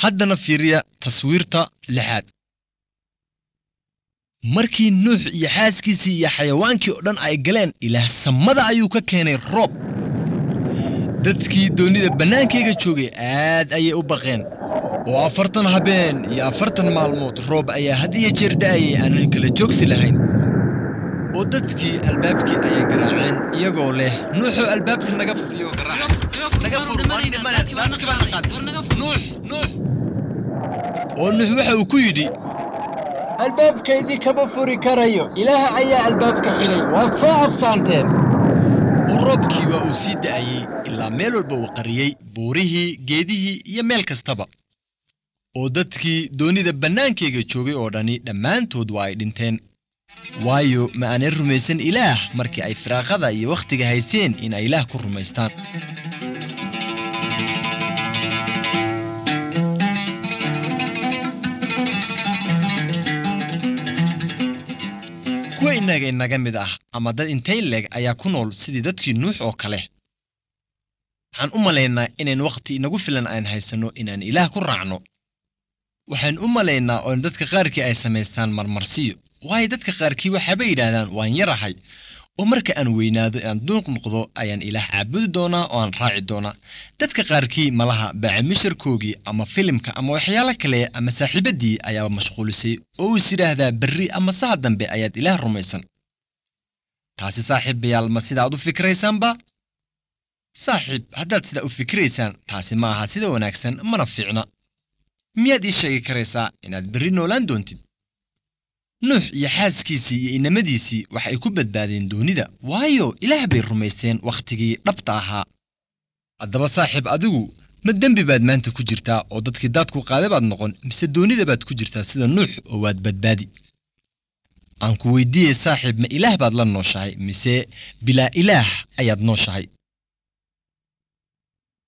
haddana fiiriya taswiirta lixaad markii nuux iyo xaaskiisii iyo xayawaankii oo dhan ay galeen ilaah samada ayuu ka keenay roob dadkii doonnida bannaankayga joogay aad ayay u baqeen oo afartan habeen iyo afartan maalmood roob ayaa had iyo jeer da'ayay aanan kala joogsi lahayn oo dadkii albaabkii ayay garaaceen iyagoo leh nuuxoo albaabka naga furiyo naga fur nuux nuux oo nuux waxa uu ku yidhi albaabkaydii kama furi karayo ilaah ayaa albaabka xidhay waad soo habsaanteen oo roobkii waa uu sii da'ayey ilaa meel walba uu qariyey buurihii geedihii iyo meel kastaba oo dadkii doonnida bannaankayga joogay oo dhani dhammaantood waa ay dhinteen waayo ma aanay rumaysan ilaah markii ay firaaqada iyo wakhtiga hayseen in ay ilaah ku rumaystaan kuwa innaga inaga mid ah ama dad intay leeg ayaa ku nool sidii dadkii nuux oo kale waxaan u malaynaa inayn wakhti inagu filan aan haysanno inaan ilaah ku raacno waxaan u malaynaa oo dadka qaarkii ay samaystaan marmarsiyo waayo dadka qaarkii waxaabay yidhaahdaan waan yarahay oo marka aan weynaado aan duuq noqdo ayaan ilaah caabudi doonaa oo aan raaci doonaa dadka qaarkii malaha baacimisharkoogii ama filimka ama waxyaalo kale ama saaxiibaddii ayaaba mashquulisay oo is yidhaahdaa berri ama saha dambe ayaad ilaah rumaysan taasi saaxiibayaal ma sidaad u fikiraysaanba saaxiib haddaad sidaa u fikiraysaan taasi ma aha sida wanaagsan mana fiicna miyaad ii sheegi karaysaa inaad berri noolaan doontid nuux iyo xaaskiisii iyo inamadiisii wax ay ku badbaadeen doonida waayo ilaah bay rumaysteen wakhtigii dhabta ahaa haddaba saaxiib adigu ma dembi baad maanta ku jirtaa oo dadkii daadku qaada baad noqon mise doonida baad ku jirtaa sida nuux oo waad badbaadi aan ku weydiiyey saaxiib ma ilaah baad la nooshahay mise bilaa ilaah ayaad nooshahay